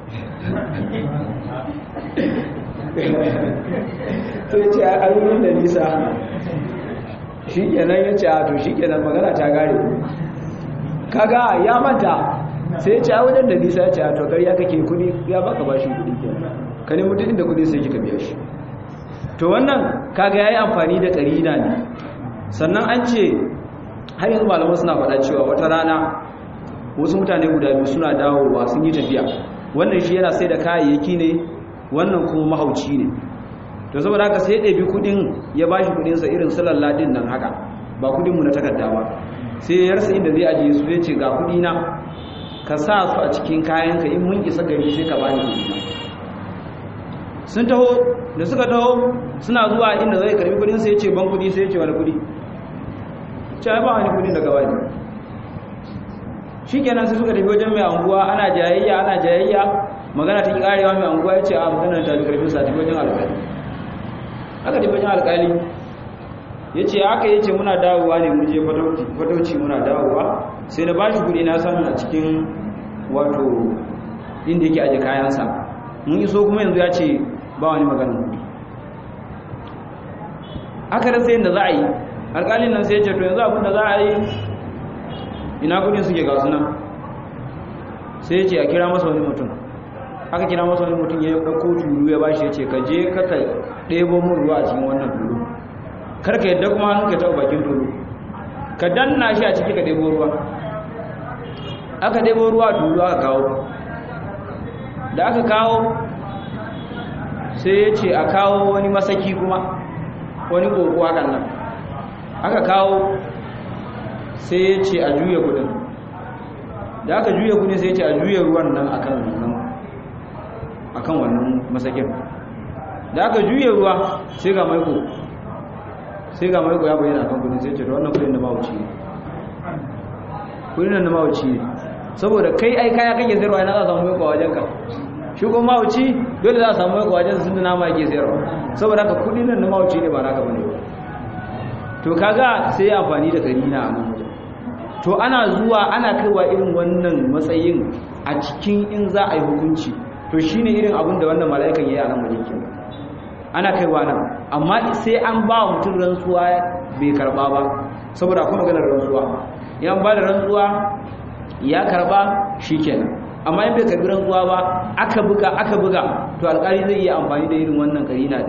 sai ce a ayyukan da nisa shi kenan ya ce a to shi kenan magana ta gare kaga ya manta sai ce a wajen da nisa ce a to ya kake kudi ya baka bashi kudi kenan ka ne mutum inda kudi sai kika biya shi to wannan kaga yayi amfani da karina ne sannan an ce har yanzu malaman suna faɗa cewa wata rana wasu mutane guda biyu suna dawowa sun yi tafiya wannan shi yana sai da kayayyaki ne wannan kuma mahauci ne to saboda haka sai ɗabi kudin ya ba shi kudinsa irin sulalladin nan haka ba kudinmu na takarda ba sai ya rasa inda zai ajiye su zai ce ga kudina ka sa su a cikin kayanka in mun isa gari sai ka bani kudina sun taho da suka taho suna zuwa inda zai karbi kudin sai ya ce ban kudi sai ya ce wani kudi ce ba wani kudin daga wani shi kenan sai suka tafi wajen mai anguwa ana jayayya ana jayayya magana ta ki karewa mai anguwa ya ce a magana ta bi karfin sa tafi wajen alƙali aka tafi wajen alƙali ya ce aka yi ce muna dawowa ne mu je fatauci muna dawowa sai na bashi kuɗi na samu a cikin wato inda yake aje kayansa mun iso kuma yanzu ya ce ba wani maganin kuɗi aka rasa yadda za a yi alƙalin nan sai ya ce to yanzu abin da za a yi ina kudin suke gasu nan sai ya ce a kira masa wani mutum aka kira masa wani mutum ya ɗauko tulu ya bashi ya ce ka je ka ka ɗebo mun ruwa a cikin wannan tulu kar ka yadda kuma hannun ka taɓa bakin tulu ka danna shi a ciki ka ɗebo ruwa aka ɗebo ruwa a tulu aka kawo da aka kawo sai ya ce a kawo wani masaki kuma wani ƙoƙo hakan nan aka kawo sai ya ce a juya kudin da aka juya kudin sai ya ce a juya ruwan nan akan wannan akan wannan masakin da aka juya ruwa sai ga maiko sai ga maiko ya bayyana akan kudin sai ya ce da wannan kudin da mawuci ne kudin nan da mawuci ne saboda kai ai kaya kake sayarwa yana za a samu maiko a wajenka shi kuma mawuci dole za a samu maiko a wajen sun da nama yake sayarwa saboda haka kudin nan da mawuci ne ba naka bane ba to kaga sai ya amfani da karina a nan wajen to ana zuwa ana kaiwa irin wannan matsayin a cikin in za a yi hukunci to shine irin abin da wannan mala'ikan yayi a nan wajen kenan ana kaiwa nan amma sai an ba mutum rantsuwa bai karba ba saboda akwai maganar rantsuwa yan ba da rantsuwa ya karba shikenan amma in bai karbi rantsuwa ba aka buga aka buga to alƙali zai iya amfani da irin wannan karina din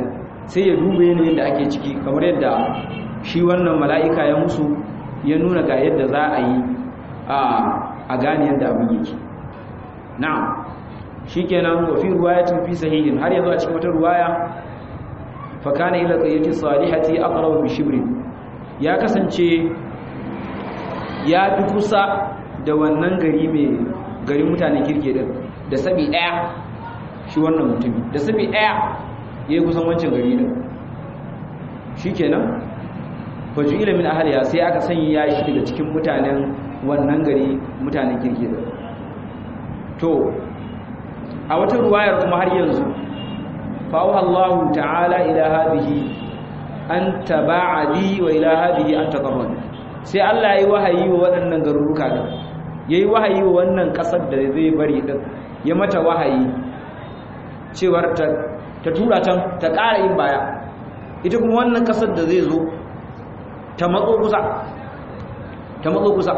sai ya dube yanayin da ake ciki kamar yadda shi wannan mala'ika ya musu ya nuna ga yadda za a yi a gane yadda abin yake na'am shikenan wa fi riwayatin fi sahihin har yanzu a cikin wata riwaya fa kana ila qayyati salihati aqrabu bi shibri ya kasance ya fi kusa da wannan gari mai garin mutane kirke din da sabi daya shi wannan mutumi da sabi daya yayi kusan wancan gari din shikenan faju ila min ahliya sai aka sanya shi daga cikin mutanen wannan gari mutanen kirke din to a wata ruwayar kuma har yanzu fa'uha Allah ta'ala ila hadhihi an taba'ali wa ila hadhihi an taqarrab sai Allah yayi wahayi wa waɗannan garuruka din yayi wahayi wa wannan kasar da zai bari din ya mata wahayi cewar ta ta tura can ta ƙara yin baya ita kuma wannan kasar da zai zo ta matso kusa ta matso kusa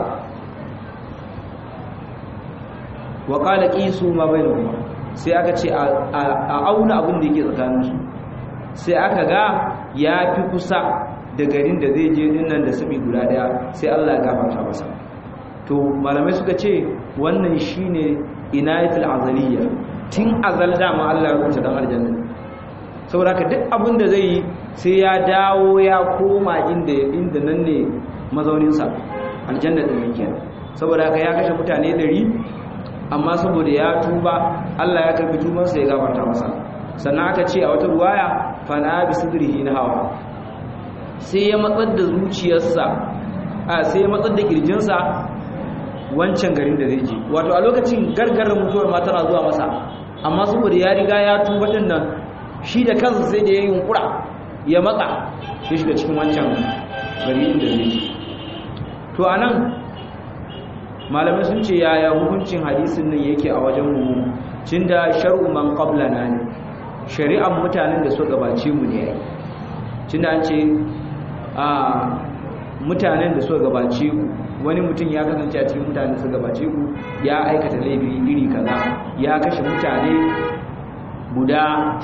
wa qala qisu ma bainahuma sai aka ce a auna abin da yake tsakaninsu sai aka ga ya fi kusa da garin da zai je dinnan da sabi guda daya sai Allah ya gafarta masa to malamai suka ce wannan shine inayatul azaliyya tun azal dama Allah ya rubuta dan aljanna saboda haka duk abin da zai yi sai ya dawo ya koma inda inda nan ne mazauninsa aljanna din yake saboda haka ya kashe mutane 100 amma saboda ya tuba Allah ya karbi tubansa ya gafarta masa sannan aka ce a wata ruwaya fana bi sidrihi na hawa sai ya matsar da zuciyarsa a sai ya matsar da kirjinsa wancan garin da zai je wato a lokacin gargarar mutuwar ma tana zuwa masa amma saboda ya riga ya tuba din nan shi da kansa sai da ya yi yunkura ya matsa ya shiga cikin wancan gari inda zai je to anan malamai sun ce yaya hukuncin hadisin nan yake a wajen mu cin da shar'u man qablana ne shari'ar mutanen da suka gabace mu ne cin da an ce a mutanen da suka gabace ku wani mutum ya kasance a cikin mutanen da suka gabace ku ya aikata laifi iri kaza ya kashe mutane guda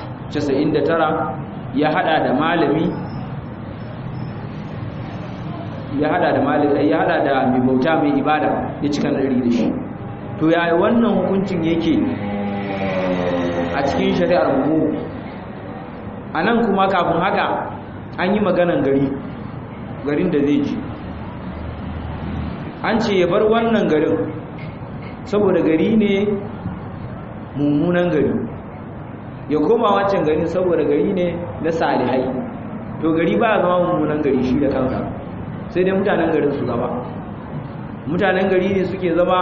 99 ya hada da malami ya hada da malami ya hada da mai bauta mai ibada ya cika dari da shi to yaya wannan hukuncin yake a cikin shari'ar mu anan kuma kafin haka an yi maganan gari garin da zai ji an ce ya bar wannan garin saboda gari ne mummunan gari ya koma wancan garin saboda gari ne na salihai to gari ba zama mummunan gari shi da kansa sai dai mutanen garin su zama mutanen gari ne suke zama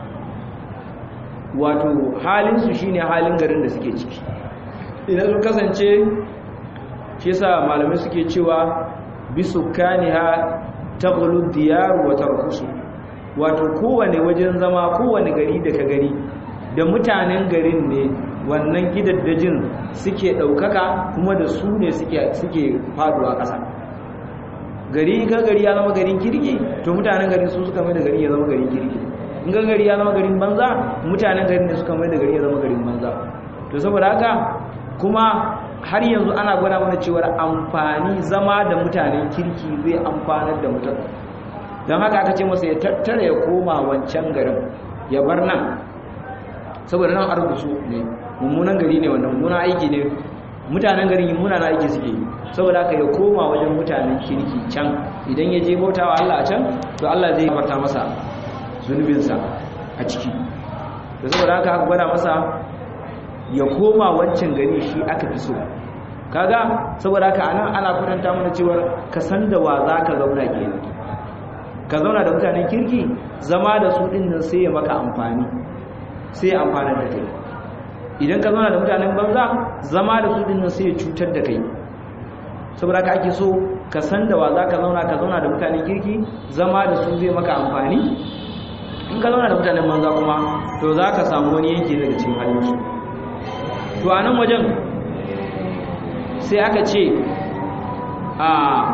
wato halinsu shine halin garin da suke ciki idan su kasance shi yasa malamai suke cewa bisukaniha taghlu diyar wa tarkusu wato kowane wajen zama kowane gari da ka gari da mutanen garin ne wannan gidaddajin suke daukaka kuma da su ne suke suke faduwa ƙasa gari ka gari ya zama garin kirki to mutanen garin su suka mai da gari ya zama garin kirki in ga gari ya zama garin banza mutanen garin ne suka mai da gari ya zama garin banza to saboda haka kuma har yanzu ana gwada mana cewa amfani zama da mutanen kirki zai amfanar da mutum don haka aka ce masa ya tattara ya koma wancan garin ya bar nan saboda nan arzusu ne mummunan gari ne wannan mummunan aiki ne mutanen garin muna na aiki suke yi saboda haka ya koma wajen mutanen kirki can idan ya je bauta wa Allah a can to Allah zai farta masa zunubinsa a ciki da saboda haka aka gwada masa ya koma wancan gari shi aka fi so kaga saboda haka anan ana kwatanta mana cewa ka san da wa za ka zauna kenan ka zauna da mutanen kirki zama da su din nan sai ya maka amfani sai ya amfana da kai idan ka zauna da mutanen banza zama da su din nan sai ya cutar da kai saboda haka ake so ka san da wa za ka zauna ka zauna da mutanen kirki zama da su zai maka amfani in ka zauna da mutanen banza kuma to za ka samu wani yanki daga cikin halinsu to a nan wajen sai aka ce a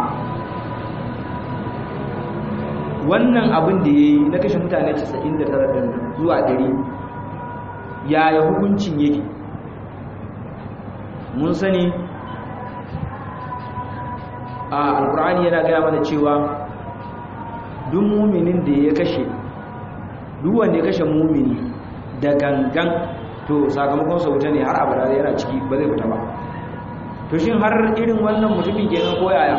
wannan abin da ya yi na kashe mutane 99 zuwa 100 yaya hukuncin yake mun sani a alkur'ani yana gaya mana cewa duk muminin da ya kashe duk wanda ya kashe mumini da gangan to sakamakon sa wuta ne har abada yana ciki ba zai fita ba to shin har irin wannan mutumin kenan ko yaya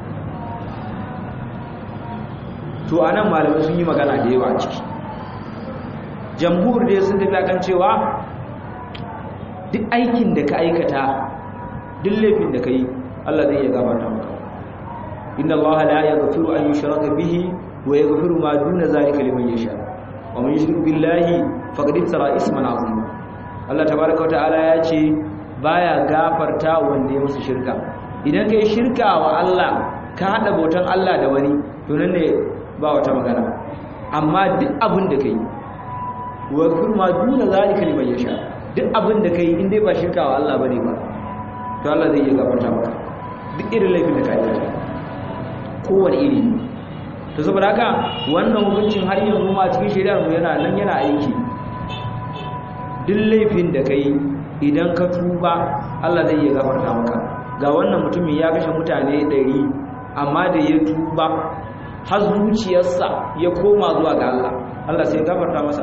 to anan malamai sun yi magana da yawa ciki jamhur dai sun tafi akan cewa duk aikin da ka aikata duk laifin da ka yi Allah zai iya gabata maka inna Allah la yaghfiru an yushraka bihi wa yaghfiru ma duna zalika liman yasha wa man yushrik billahi faqad iftara isman azima Allah tabaaraka wa ta'ala ya ce baya gafarta wanda ya musu shirka idan kai shirka wa Allah ka hada bautan Allah da wani to nan ne ba wata magana amma duk abin da kai wa yaghfiru ma duna zalika liman yasha duk abin da kai in dai ba shirka wa Allah bane ba to Allah zai iya gafarta maka duk irin laifin da ka aikata kowane iri to saboda haka wannan hukuncin har yanzu ma cikin shari'ar mu yana nan yana aiki duk laifin da kai idan ka tuba Allah zai iya gafarta maka ga wannan mutumin ya kashe mutane 100 amma da ya tuba har zuciyarsa ya koma zuwa ga Allah Allah sai ya gafarta masa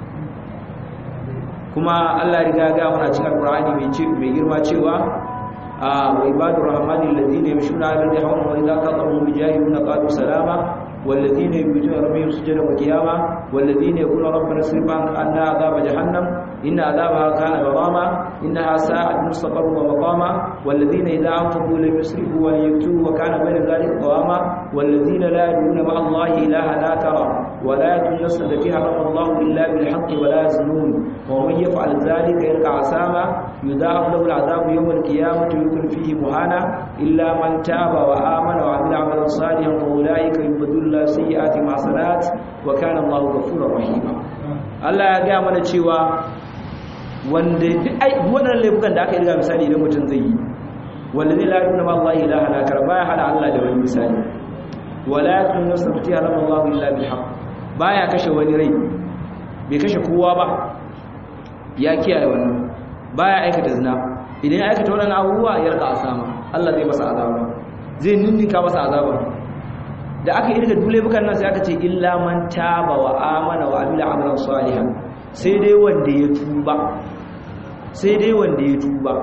kuma Allah riga ga mana cikin Qur'ani mai ce mai girma cewa wa ibadur rahmani alladhina yamshuna 'ala al-ardi hawlan wa idha qatamu bijahiluna qalu salama والذين يبيتون ربهم سجدا وقياما والذين يقولون ربنا اصرف عنا عذاب جهنم إن عذابها كان غراما إنها ساعة مستقر ومقاما والذين إذا أنفقوا لم يسرفوا ولم يكتبوا وكان بين ذلك قواما والذين لا يدعون مع الله إلها آخر ولا يدعون النفس التي حرم الله إلا بالحق ولا يزنون ومن يفعل ذلك يلقى عساما يضاعف له العذاب يوم القيامة ويكون فيه مهانا إلا من تاب وآمن وعمل عملا صالحا فأولئك يبدل الله سيئات حسنات وكان الله غفورا رحيما Allah ya gaya mana cewa wanda duk wannan laifukan da aka yi daga misali idan mutum zai yi wanda zai lafi na Allah ilaha na karba ya hada Allah da wani misali wala yakun nafsati haram Allah illa bil haqq baya kashe wani rai bai kashe kowa ba ya kiyaye wannan baya aikata zina idan ya aikata wannan abubuwa ya rika asama Allah zai masa azaba zai ninninka masa azaba da aka irga dule bukan nan sai aka ce illa man taba wa amana wa amila amalan salihan sai dai wanda ya tuba sai dai wanda ya tuba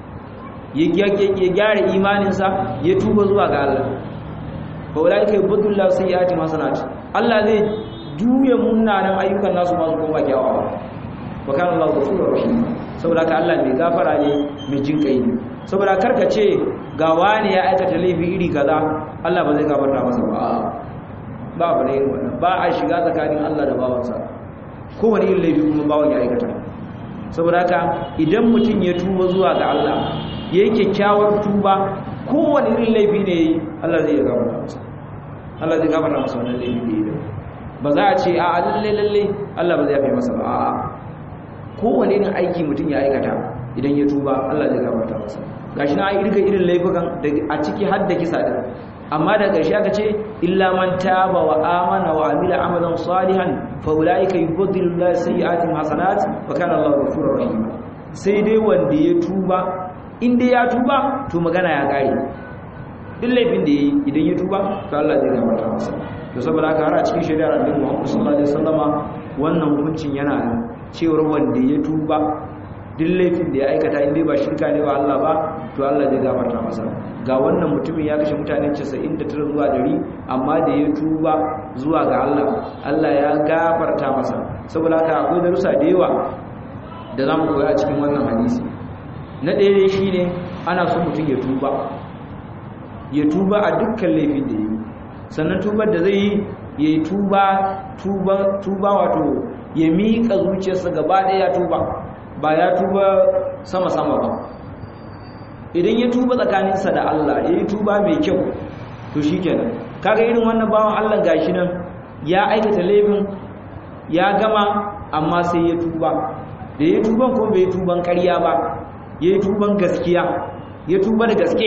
ya gyara imaninsa ya tuba zuwa ga Allah fa ulai kai budullahu sayyiati masanat Allah zai juya munanan ayyukan nasu masu koma kyawawa wa kana Allahu ghafurur rahim saboda ka Allah mai gafara ne mai jinkai ne saboda karka ce ga wani ya aikata laifi iri kaza Allah ba zai gafarta masa ba ba ba ne wannan ba a shiga tsakanin Allah da bawansa kowane irin laifi kuma bawan ya aikata saboda haka idan mutum ya tuba zuwa ga Allah ya yi kyakkyawar tuba kowane irin laifi ne Allah zai gafarta masa Allah zai gafarta masa wannan laifi da yi ba za a ce a lalle lalle Allah ba zai yafe masa ba a'a kowane irin aiki mutum ya aikata idan ya tuba Allah zai gafarta masa gashi na irga irin laifukan a ciki har da kisa din amma da ƙarshe aka ce illa man taba wa amana wa amila amalan salihan fa ulaika yubaddilu Allahu sayyi'atihim hasanat wa kana Allahu ghafurur rahim sai dai wanda ya tuba in dai ya tuba to magana ya kare duk laifin da yayi idan ya tuba to Allah zai gafarta masa to saboda haka har a cikin shari'ar Annabi Muhammad sallallahu alaihi wasallama wannan hukuncin yana nan cewar wanda ya tuba duk laifin da ya aikata inda ba shirka ne wa Allah ba to Allah zai gafarta masa ga wannan mutumin ya kashe mutane 99 zuwa 100 amma da ya tuba zuwa ga Allah Allah ya gafarta masa saboda haka akwai darussa da yawa da zamu koya a cikin wannan hadisi na ɗaya dai shine ana so mutum ya tuba ya tuba a dukkan laifin da ya yi sannan tubar da zai yi ya yi tuba tuba wato ya miƙa zuciyarsa gaba ɗaya ya tuba ba ya tuba sama-sama ba idan ya tuba tsakaninsa da Allah ya yi tuba mai kyau to shi kenan kaga irin wannan bawan Allah gashi nan ya aikata laifin ya gama amma sai ya tuba da ya tuban ko bai tuban ƙarya ba ya yi tuban gaskiya ya tuba da gaske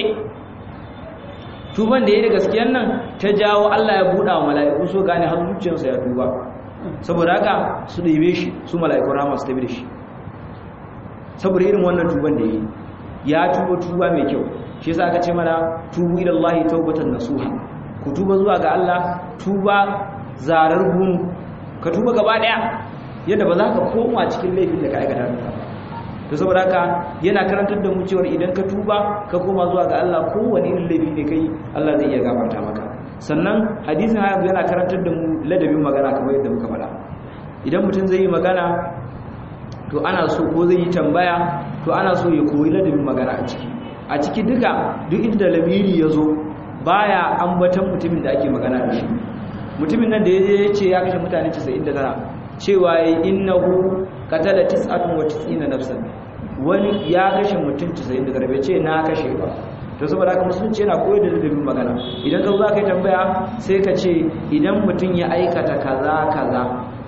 tuban da ya da gaskiyan nan ta jawo Allah ya buɗa wa mala'iku so gane har zuciyarsa ya tuba saboda haka su ɗebe shi su mala'ikun rama su tabi da shi saboda irin wannan tuban da yi ya tuba tuba mai kyau shi yasa aka ce mana tubu ila Allah tawbatan nasuha ku tuba zuwa ga Allah tuba zarar gun ka tuba gaba daya yadda ba za ka koma cikin laifin da ka aikata ba to saboda haka yana karantar da mu cewa idan ka tuba ka koma zuwa ga Allah kowane irin laifi ne kai Allah zai iya gafarta maka sannan hadisin haya yana karantar da mu ladabin magana kamar yadda muka faɗa idan mutum zai yi magana to ana so ko zai yi tambaya to ana so ya koyi ladabin magana a ciki a ciki duka duk inda lamiri ya zo baya ambatan mutumin da ake magana da shi mutumin nan da ya je ya ce ya kashe mutane 99 cewa ya innahu qatala 99 nafsan wani ya kashe mutum 99 bai ce na kashe ba to saboda haka musulunci yana koyar da ladabin magana idan ka zo za ka yi tambaya sai ka ce idan mutum ya aikata kaza kaza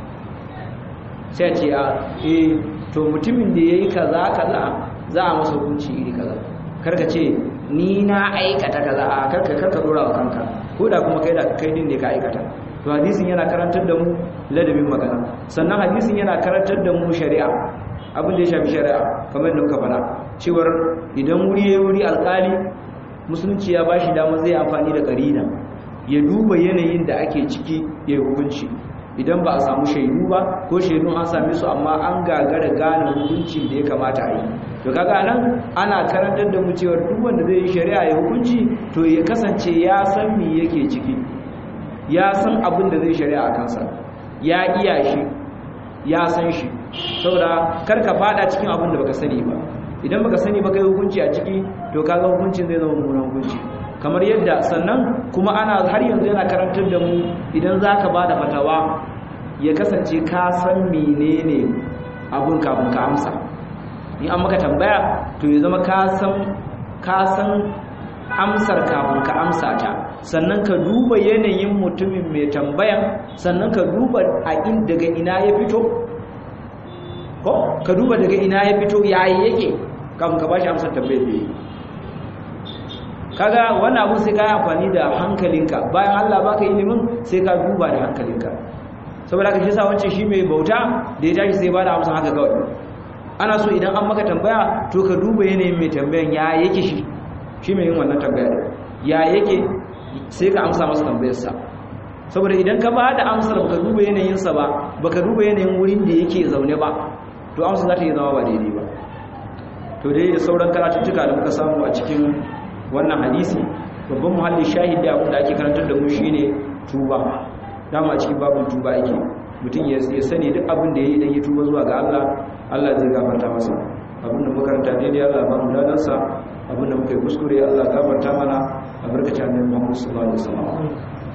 sai ce a eh to mutumin da yayi kaza kaza za a masa hukunci iri kaza karka ce ni na aikata kaza a karka karka dora wa kanka ko da kuma kai da kai din ne ka aikata to hadisin yana karantar da mu ladabin magana sannan hadisin yana karantar da mu shari'a abin da ya shafi shari'a kamar da muka faɗa cewar idan wuri ya wuri alƙali musulunci ya bashi dama zai amfani da ƙarina ya duba yanayin da ake ciki ya yi hukunci idan ba a samu shaidu ba ko shaidun an same su amma an gagara gane hukuncin da ya kamata a yi to kaga nan ana karantar da mu cewa duk wanda zai yi shari'a ya hukunci to ya kasance ya san me yake ciki ya san abin da zai shari'a a kansa ya iya shi ya san shi saboda kar ka fada cikin abin da baka sani ba idan baka sani ba kai hukunci a ciki to kaga hukuncin zai zama mummunan hukunci kamar yadda sannan kuma ana har yanzu yana karantar da mu idan zaka bada fatawa ya kasance ka san menene abun kafin ka amsa in an maka tambaya to ya zama ka san ka san amsar kafin ka amsa ta sannan ka duba yanayin mutumin mai tambayan sannan ka duba a in daga ina ya fito ko ka duba daga ina ya fito yayi yake kafin ka bashi amsar tambayar da yi kaga wannan abun sai ka yi amfani da hankalinka bayan Allah baka ilimin sai ka duba da hankalinka saboda ka shi sa wancan shi mai bauta da ya tashi sai ba da amsa haka kawai ana so idan an maka tambaya to ka duba yanayin mai tambayan ya yake shi shi mai yin wannan tambaya ya yake sai ka amsa masa tambayarsa saboda idan ka ba da amsar baka duba yanayinsa ba baka duba yanayin wurin da yake zaune ba to amsa za ta yi zama ba daidai ba to dai da sauran karatuttuka da muka samu a cikin wannan hadisi babban muhalli shahid da abin da ake karantar da mu shine tuba dama a cikin babin tuba yake mutum ya sani duk abin da ya yi idan ya tuba zuwa ga Allah Allah zai gafarta masa abin da makaranta daidai Allah ba mu dadansa abin da muka yi kuskure Allah gafarta mana a barkacin annabi Muhammad sallallahu alaihi wasallam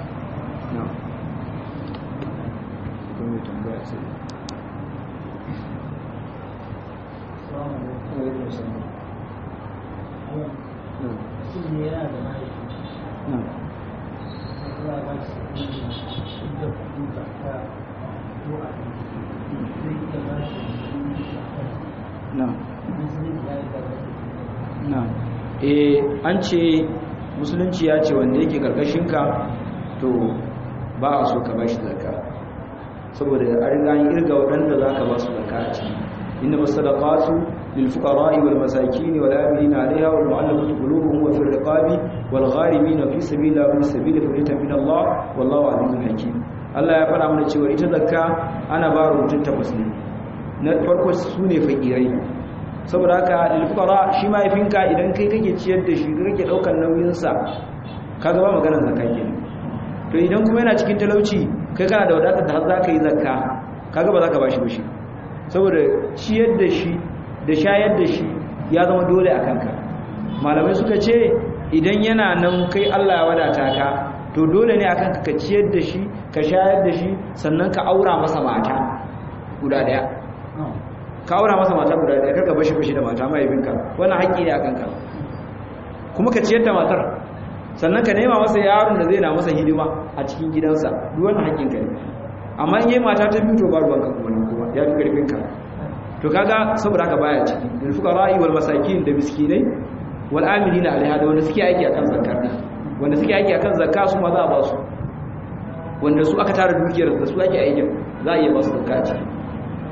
eh an ce musulunci ya ce wanda yake karkashinka to ba a so ka bashi zakka saboda an riga yin irga waɗanda za ka ba su zakka a ciki inna masadaqatu lil fuqara'i wal masakin wal amilina 'alayha wal mu'allafati qulubuhum wa fil riqabi wal gharimin fi sabilillahi wa fi sabili faritan min Allah wallahu 'azizun hakim Allah ya fara mana cewa ita zakka ana ba mutum takwas ne na farko su ne fakirai saboda haka lilfukara shi mahaifinka idan kai kake ciyar da shi kake daukar nauyinsa kaga ba maganar zakka kenan to idan kuma yana cikin talauci kai kana da wadatar da har za ka yi zakka kaga ba za ka bashi ba shi saboda ciyar da shi da shayar da shi ya zama dole a kanka malamai suka ce idan yana nan kai Allah ya wadata ka to dole ne akan ka ciyar da shi ka shayar da shi sannan ka aura masa mata guda daya ka aura masa mata guda daya karka bashi bashi da mata mahaifinka wannan haƙƙi ne a kanka kuma ka ciyar da matar sannan ka nema masa yaron da zai na masa hidima a cikin gidansa duk wannan haƙƙinka ne amma in yi mata ta biyu to ba ruwanka kuma nan kuma ya fi ƙarfinka to kaga saboda haka baya ciki lil fuqara'i wal masakin da miskinai wal amilina alaiha da wanda suke aiki akan zakar wanda suke aiki akan zakka su ma za a ba su wanda su aka tara dukiyar da su ake aikin za a iya ba su zakka ciki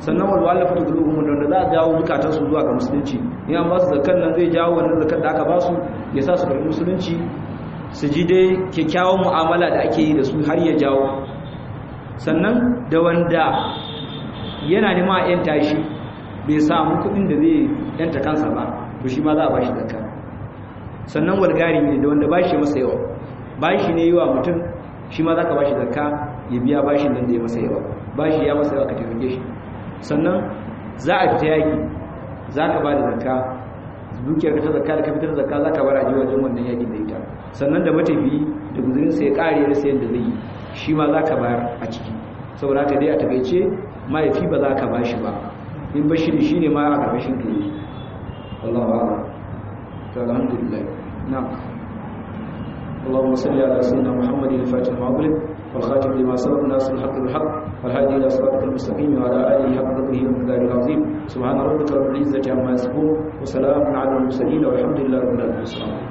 sannan wal walafatu qulubuhum wanda za a jawo zukatan su zuwa ga musulunci in an ba su zakan nan zai jawo wannan zakan da aka ba su ya sa su karbi musulunci su ji dai kyakkyawan mu'amala da ake yi da su har ya jawo sannan da wanda yana nema a yanta shi bai samu kuɗin da zai yanta kansa ba to shi ma za a ba shi zakka sannan walgari ne da wanda bashi masa yawa bashi ne yi wa mutum shi ma za ka bashi zakka ya biya bashin nan da ya masa yawa bashi ya masa yawa ka taimake shi sannan za a fita yaki za ka ba da zakka dukiyar ka ta zakka da ka fitar zakka za ka bar a wajen wannan yakin da ita sannan da matafiyi da guzurinsa ya kare da sayan da zai yi shi ma za ka bayar a ciki saboda ka dai a takaice mahaifi ba za ka bashi ba in bashi da shi ne ma a ƙarƙashin ka yi wallahu a'lam فالحمد لله نعم اللهم صل على سيدنا محمد الفاتح المغلق والخاتم لما سبق ناصر الحق بالحق والهادي الى صراطك المستقيم وعلى اله حق قدره ومقداره العظيم سبحان ربك رب العزه عما يصفون وسلام على المرسلين والحمد لله رب العالمين